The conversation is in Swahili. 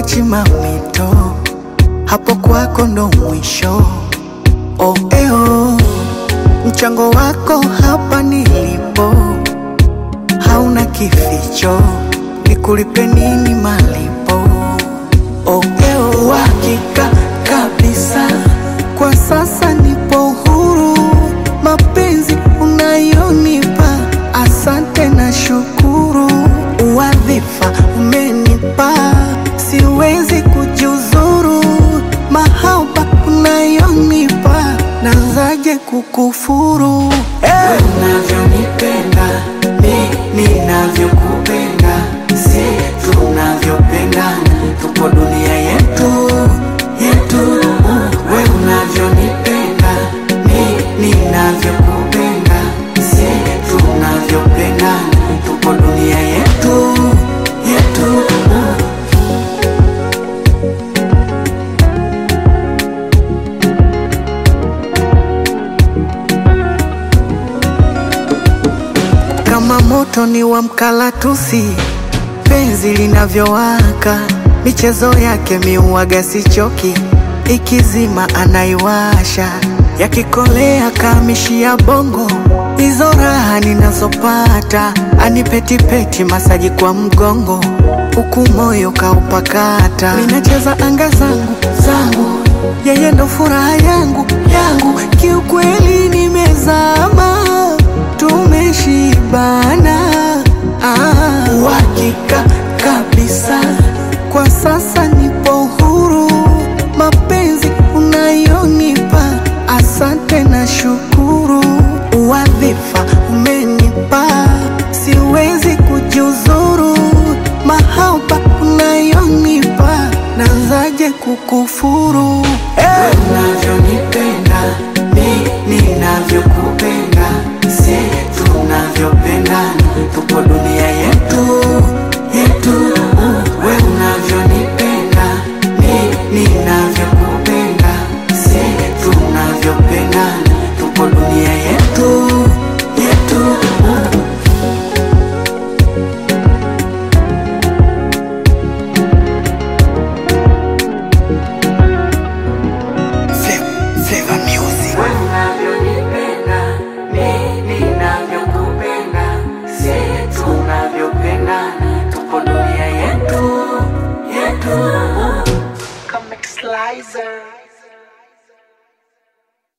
sikuachi mamito, hapo kwako ndo mwisho. Oh, eh, oh. Mchango wako hapa nilipo hauna kificho, nikulipe nini malipo? Oh, eh, oh. Uhakika kabisa kwa sasa nipo huru, mapenzi unayonipa asante na shukuru, uwadhifa umenipa siwezi kujiuzuru, mahaba unayonipa nazaje kukufuru hey! Unavyonipenda mi ninavyokupenda, si tunavyopendana, tupo dunia yetu yetu. We unavyonipenda mi ninavyokupenda, si tunavyopendana, tupo dunia yetu yetu. kama moto ni wa mkalatusi, penzi linavyowaka, michezo yake miuaga sichoki, ikizima anaiwasha, yakikolea kamishia bongo, hizo raha ninazopata, anipetipeti masaji kwa mgongo, huku moyo kaupakata, minacheza anga zangu zangu, yeye ndo furaha yangu yangu, kiukweli nimezama tumeshibana ah, uhakika kabisa kwa sasa nipo huru, mapenzi unayonipa asante na shukuru, uwadhifa umenipa siwezi kujiuzuru, mahaba unayonipa nazaje kukufuru hey! Unavyonipenda mi ninavyokupenda, si tunavyopendana, tupo dunia yetu yetu. We unavyonipenda mi ninavyokupenda, si tunavyopendana, tupo dunia yetu yetu. Flavor Music. Wewe unavyonipenda, mimi ninavyokupenda, si tunavyopendana, tupo dunia yetu yetu. Comic Slicer.